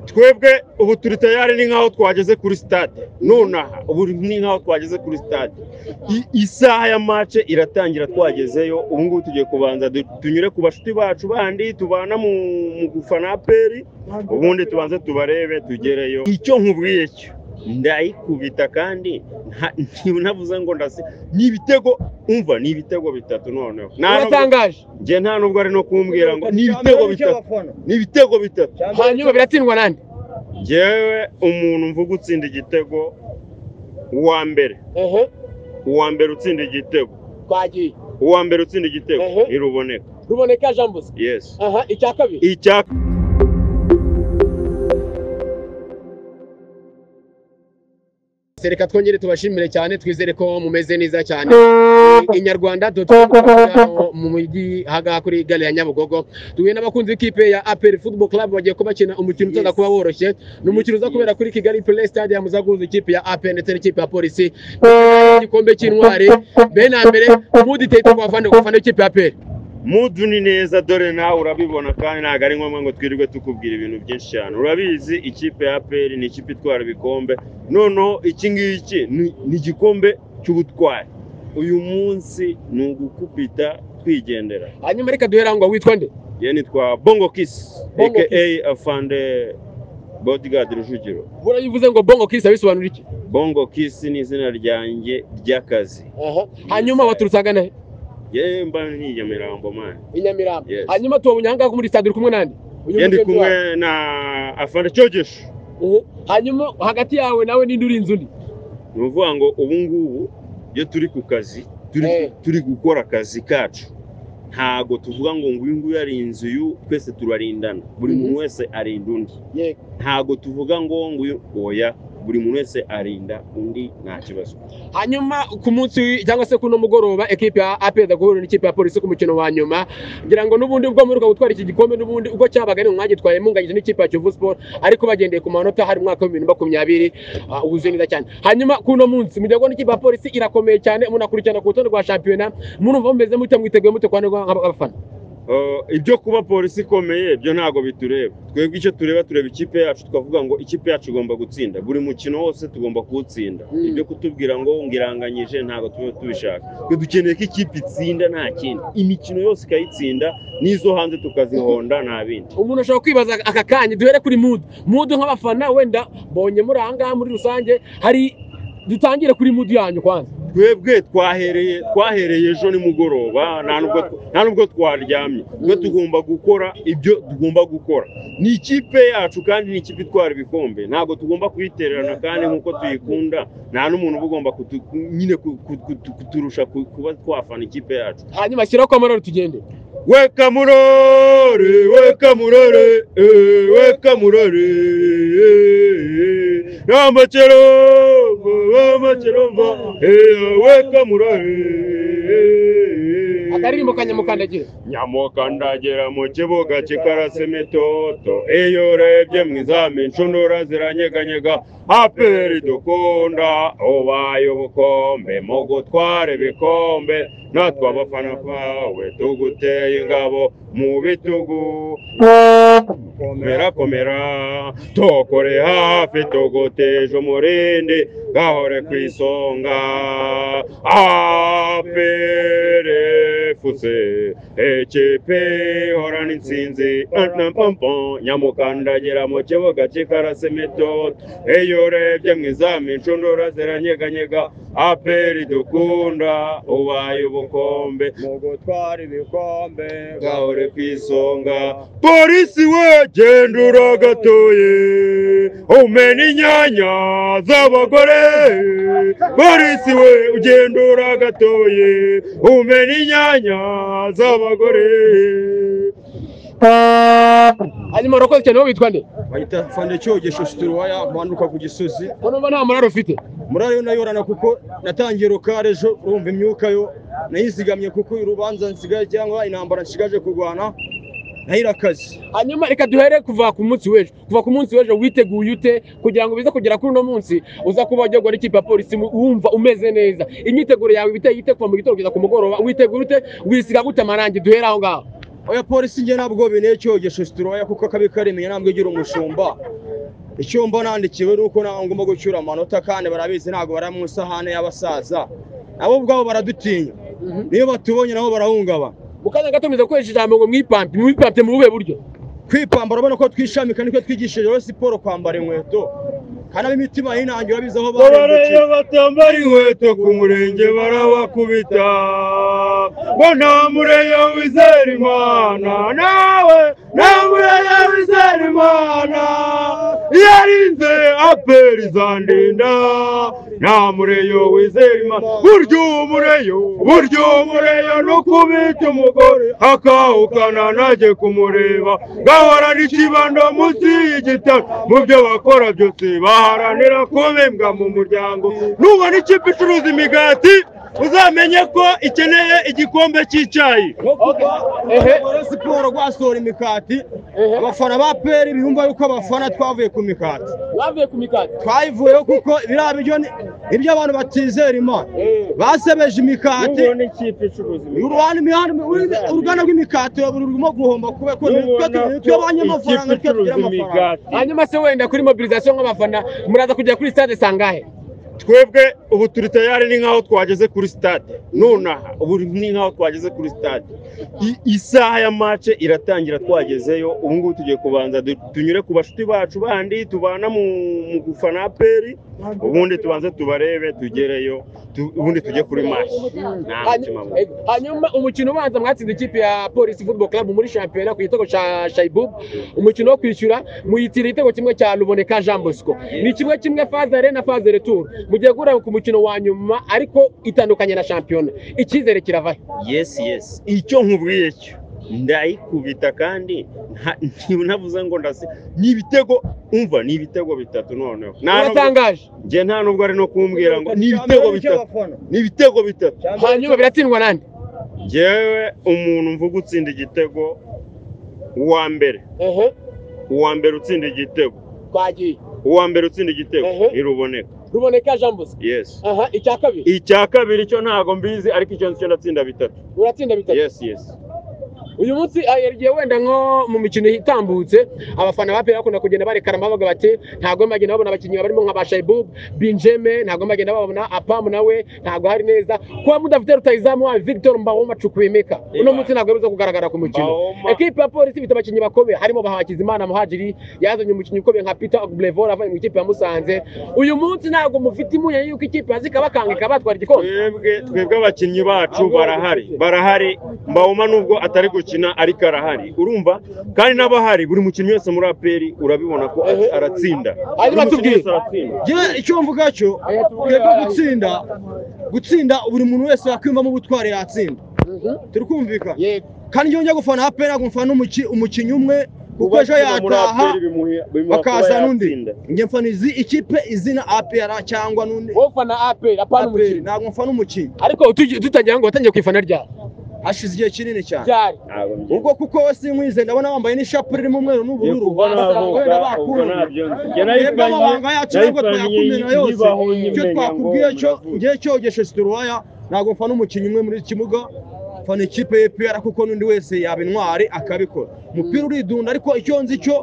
twebwe ubu turi tayari ni nk'aho twageze kuri sitade nonaha ubu ni nk'aho twageze kuri sitade isaha ya mace iratangira twagezeyo ubu ngubu tugiye kubanza tunyure ku bashuti bacu bandi tubana mu gufana peri ubundi tubanze tubarebe tugereyo icyo nkubwiye cyo ndayikubita kandi ntibunavuze ngo ndase ni ibitego umva ni ibitego bitatu noneho uratangaje njye nta nubwo ari no kumbwira ngo ni ibitego bitatu ni ibitego bitatu hanyuma biratsindwa nande njyewe umuntu mvuga utsinda igitego uwa mbere ehe uwa mbere utsinda igitego twagiye uwa mbere utsinda igitego Ehe. ntiruboneka ruboneka jambuze yesi aha icya kabiri icya Se, reka twongere tubashimire cyane twizere ko mumeze neza cyane Eh, inyarwanda dutangiramo mu mujyi hagaha kuri gare ya nyabugogo duhuye n'abakunzi b'ikipe ya aperi football club bagiye kuba bakina umukino utaza kuba woroshye ni umukino uza kubera kuri kigali play stade ya muzaguhuza ikipe ya aperi ndetse n'ikipe ya polisi igikombe cy'intwari mbere na mbere umuditeri twavane ku bafana b'ikipe ya aperi mudu ni neza dore nawe urabibona kandi ntabwo ari ngombwa ngo twirirwe tukubwira ibintu byinshi cyane urabizi ikipe ya aperi ni ikipe itwara ibikombe noneho iki ngiki ni- ni igikombe cy'ubutwari uyu munsi ni ugukubita twigendera hanyuma reka duhere aho ngo witwa nde ye nitwa bongo kisi Bongo aka afande bodigadi rujugiro buriya uvuze ngo bongo kisi bisobanura iki bongo kisi ni izina ryanjye ry'akazi hanyuma waturutse agana he yewe mba ni inyamirambo mani i nyamirambo Yes. hanyuma tubonye aha ngaha muri stade uri kumwe nande Uyu ye ndi mugenzi kumwe wawe. na afande cyogesho Uhu. hanyuma hagati yawe nawe n'indi urinze undi ni ukuvuga ngo ubu ngubu iyo turi ku kazi turi, Eh. turi gukora akazi kacu ntago tuvuga ngo nguyu nguyu ari inzu y'u twese turarindana buri Mhm. muntu wese arinda undi ntago tuvuga ngo nguyu oya buri muntu wese arinda undi nta kibazo hanyuma ku munsi cyangwa se kuno mugoroba ekipe ya apeda guhura n'ikipe ya polisi ku mukino wa nyuma ngira ngo n'ubundi ubwo muheruka gutwara iki gikombe n'ubundi ubwo cyabaga ari mu mwanya gitwaye munganyije n'ikipe ya kivu siporo ariko bagendeye ku manota hari umwaka w'ibihumbi bibiri na makumyabiri ah, wuzuye neza cyane hanyuma kuno munsi mugiye kubona ikipe ya polisi irakomeye cyane munakurikirana ku rutonde rwa shampiyona murumva mumeze mute mwiteguye mute kwa nibwo nk'abafana Uh, ibyo kuba polisi ikomeye ibyo ntago bitureba twebwe icyo tureba tureba ikipe yacu tukavuga ngo ikipe yacu igomba gutsinda buri mukino wose tugomba kuwutsinda Mm. ibyo kutubwira ngo ngiranganyije ntago tuba tubishaka twe dukeneye ko ikipe itsinda nta kindi imikino yose ikayitsinda n'izo hanze tukazihonda nta bindi umuntu ashobora kwibaza aka kanya duhere kuri mudu mudu nk'abafana wenda bonye muri aha ngaha muri rusange hari dutangire kuri mudu yanyu kwanza twebwe twahereye twahereye ejo nimugoroba nta nubwo nta nubwo twaryamye twe tugomba gukora ibyo tugomba gukora ni ikipe yacu kandi ni ikipe itwara ibikombe ntabwo tugomba kuyitererana kandi nk'uko tuyikunda nta n'umuntu uba ugomba kutu- nyine ku- ku- kutu- kuturusha ku- kuba twafana ikipe yacu hanyuma shyiraho kwamarori tugende weka murore weka murore eh, weka murore eh, n'amakeromba n'amakeromba eh, weka murore eh. akaririmbo kanyamukandagire nyamukandagira mu kibuga kikarasa imitoto iyo urebye mu izamu inshundura ziranyeganyega aperi dukunda ubaye ubukombe mu gutwara ibikombe natwe abafana bawe tuguteye ingabo mu bitugu komera komera tokore hafi tuguteje umurindi gahore ku isonga apere fuse ekipe ihorana intsinzi anampampo nyamukandagira mu kibuga cy'ikarasi mitoto iyo urebye mu izamu inshundura ziranyeganyega aperi dukunda ubaye ubukombe mu gutwara ibikombe gahore ku isonga polisi we genda uragatoye umena inyanya z'abagore polisi we ugenda uragatoye umena inyanya z'abagore hanyuma urakoze cyane wowe witwa nde bahita fande cyogesho situruwaya manuka ku gisozi urumva nta murari ufite murayo nayorana kuko natangiye rokare ejo urumva imyuka yo nayizigamye kuko urubanza nsigaye cyangwa intambara nsigaje kurwana nayirakaze hanyuma reka duhere kuva ku munsi w'ejo kuva ku munsi w'ejo witeguye ute kugira ngo bize kugera kuri uno munsi uza kuba wagiye guhura n'ikipe ya polisi mu- wumva umeze neza imyiteguro yawe ibiteye ite kuva mu gitondo kugeza ku mugoroba witegura ute wisiga gute amarangi duhere aho ngaho oya polisi njye ntabwo binteye cyogesho situruwaya kuko akabi karemenye ntabwo igira umushumba icyo mbona nandikiwe ni uko ntabwo ngomba gucyura amanota kandi barabizi ntabwo bari mu isahane y'abasaza nabo ubwabo baradutinya niyo batubonye nabo barahungabana mukaza gatumiza gukoresha ijambo ngo mwipampye mwipampye mu buhe buryo kwipambara urabona ko twishamika niko twigishije rero siporo kwambara inkweto kandi ab'imitima y'inangira bizi aho barengeje Abariya batambara inkweto ku murenge barabakubita ngo nta mureyo wizera imana nawe nta mureyo wizera imana iyo arinze aperi izandinda nta mureyo wizera imana burya umureyo burya umureyo no kubita umugore akahukana najye kumureba gahorana ikibando munsi y'igitaro mu byo bakora byose baharanira kubimbwa mu muryango nubona ikipe icuruza imigati uzamenye ko ikeneye igikombe cy'icyayi no kuba Ehe. rwa siporo rwasohora imikati abafana ba peri biyumva yuko abafana twavuye ku mikati bavuye ku mikati twayivuyeho kuko biriya biryo ni ibyo abantu batizera imana basebeje imikati nubona ikipe icuruza imigati uruganda imihanda uruganda rw'imikati rurimo guhomba kubera ko nubona twe ko abanye amafaranga ikipe twe tugira icuruza amafaranga imigati hanyuma se wenda kuri mobilisation nk'abafana muraza kugera kuri stade sangahe twebwe ubu turi tayari ni nk'aho twageze kuri stade nonaha ubu ni nk'aho twageze kuri stade I- isaha ya mace iratangira twagezeyo ubu ngubu tugiye kubanza du- tunyure ku bashuti bacu bandi tubana mu mu gufana aperi ubundi tubanze tubarebe tugereyo tu- ubundi tujye kuri mashi nta mutima mubi. Ego. hanyuma umukino ubanza mwatsinze ikipe ya polisi football club muri shampiyona ku gitego cya shaibub umukino wo kwishyura muyitira igitego kimwe cya ruboneka jean bosco ni kimwe kimwe fazere na fazere tour mugiye guhura ku mukino wa nyuma ariko itandukanye na shampiyona icyizere kiravahe yes yes icyo nkubwiye cyo ndayikubita kandi nta- ntibunavuze ngo ndase ni ibitego umva ni ibitego bitatu noneho Nta nubwo- uratangaje njye nta nubwo ari no kumbwira ngo ni ibitego bitatu ni ibitego bitatu hanyuma biratsindwa nande njyewe umuntu mvuga utsinda igitego uwa mbere ehe uwa mbere utsinda igitego twagiye uwa mbere utsinda igitego Ehe. iruboneka ruboneka jean bosco yes aha icya kabiri icya kabiri cyo ntabwo mbizi ariko icyo nzi cyo ndatsinda bitatu uratsinda bitatu yes yes uyu munsi yagiye wenda nko mu mikino itambutse abafana ba pera bakunda kugenda barekarama bavuga bati ntabwo bagenda babona abakinnyi barimo nka ba Shaibub Benjeme ntabwo bagenda babona Apamu nawe ntabwo hari neza kuba mudafite rutayizamu wa Victor Mbawoma Chukwemeka uno munsi ntabwo yabuze kugaragara ku mukino Bahoma. Ekipe ya polisi ifite abakinnyi bakomeye harimo Bahakizimana Muhajiri yazanye umukinnyi ukomeye nka Peter Ogblevola avuye mu ikipe ya Musanze uyu munsi ntabwo mufite impungenge y'uko ikipe yazikabakangika batwara igikombe twebwe twebwe abakinnyi bacu barahari barahari mbawoma nubwo atari gukina ariko arahari urumva kandi n'abahari buri mukinnyi wese muri aperi urabibona ko Ehe. aratsinda Hanyuma Buri mukinnyi tubwire. wese aratsinda njyewe icyo mvuga cyo twebwe gutsinda gutsinda buri muntu wese yakwiyumvamo ubutwari yatsinda Mhm. turi kumvikana Yego. kandi iyo njya gufana apera ntabwo mfana umuki- umukinnyi umwe kuko ejo Kuba muri yataha APR bimuha- bimuha kuba bakaza n'undi yatsinda. njye mfana izi ikipe izina apera cyangwa n'undi wowe ufana APR apera apana umukinnyi ntabwo mfana umukinnyi ariko utugi- tutagira ngo watangiye kwifana ryabo hashize igihe kinini cyane ryari Ntabwo mbyumva. ubwo kuko we sinkwize ndabona wambaye n'ishapure irimo Iyo umweru n'ubururu kuva navuka, wenda ubwo bakurumye. ntabyo nzi. Njye Mwebwe nayifanye- amabanga yacu ntabwo nayifanye twayakumena iyi- yose ibaho nyine icyo menya ngo twakubwiye cyo muravuga. ngewe cyogeshe situruwaya ntabwo mfana umukinnyi umwe muri iki kibuga mfana ikipe y'epera kuko n'undi wese yaba intwari akabikora umupira uridunda ariko icyo nzi cyo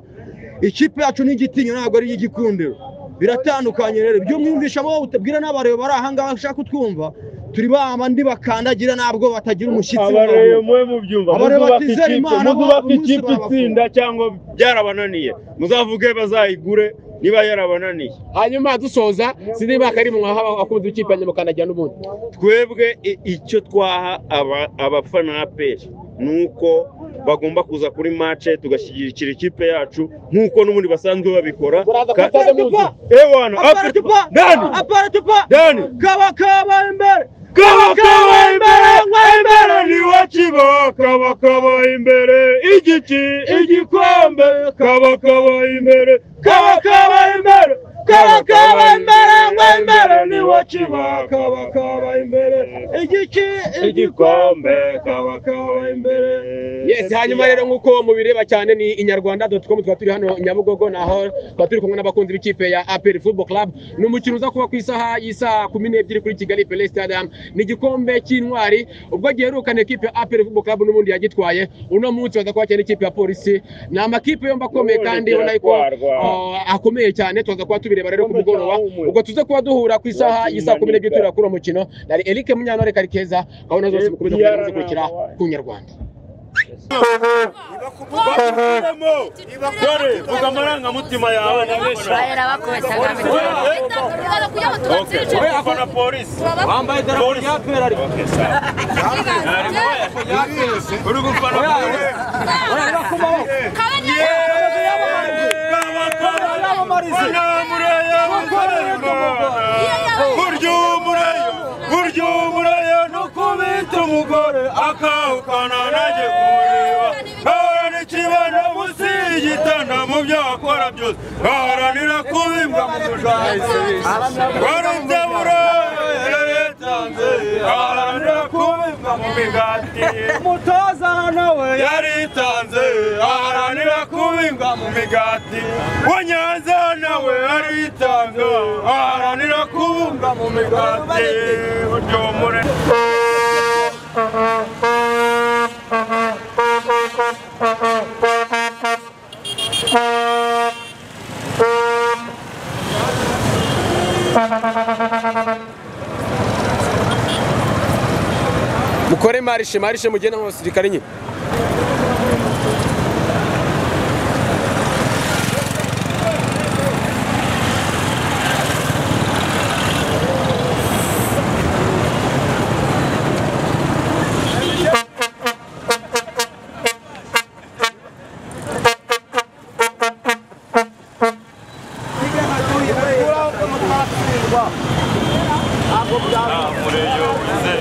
ikipe yacu ni igitinyiro ntabwo ari igikundiro biratandukanye rero ibyo mwumvisha abo utabwira n'abareba bari aha ngaha bashaka kutwumva turi ba bandi bakandagira ntabwo batagira umushyitsi abareba mwe mubyumva Abareba muzubaka batizera ikipe Imana, muzubaka umunsi ikipe barabafunga. itsinda cyangwa byarabananiye muzavuge bazayigure niba yarabananiye hanyuma dusoza sinzi niba kari mu nk'aho akunze ikipe nyamukandagira n'ubundi twebwe i- icyo twaha aba- abafana ba peri ni uko bagomba kuza kuri mace tugashyigikira ikipe yacu nk'uko n'ubundi basanzwe babikora Muraza Ka- kuri stade muzi ewana apara tupa aperi- dani apara tupa dani kaba kaba imbere kabaka imbere imbere ni wo kibo kabakaba imbere igiki igikombe kabakaba imbere kabakaba imbere kabakaba imbere imbere ni wo kibo kabakaba imbere igiki igikombe kabakaba imbere Yes. yes hanyuma rero nk'uko mubireba cyane ni inyarwanda doti komu tuba turi hano nyabugogo naho tuba turi kumwe n'abakunzi b'ikipe ya aperi fubo club ni umukino uza kuba ku isaha y'isaha kumi n'ebyiri kuri kigali pele stadium ni igikombe cy'intwari ubwo giherukana ikipe ya aperi fubo club n'ubundi yagitwaye uno munsi baza kuba cyane ikipe ya polisi ni amakipe yombi akomeye kandi ubona yuko ah, akomeye cyane tuza kuba tubireba rero ku mugoroba ubwo tuze kuba duhura ku isaha y'isaha kumi n'ebyiri tureba kuri uwo mukino nari eric munyantore karikeza gahunda zose mukomeza kujya muzikurikira ku nyarwanda dore vuga amarangamutima yawe na polisi wambaye idarapo rya pera ariko uri gufana polisi urabona ku maboko yamamarize burya umureyo burya umureyo nuko bita umugore akawukana najye kumureba ahorana ikibano munsi y'igitanda mu byo akora byose aharanira kubimbwa mu muryango warumye buraya yatanze aharanira kubimbwa mu migati umutoza nawe yaritanze aharanira kubingwa mu migati wa nyanza nawe yaritanze aharanira kubungwa mu migati uryomure mukore marishe marishe mugenda mu basirikare nyine mureyo wize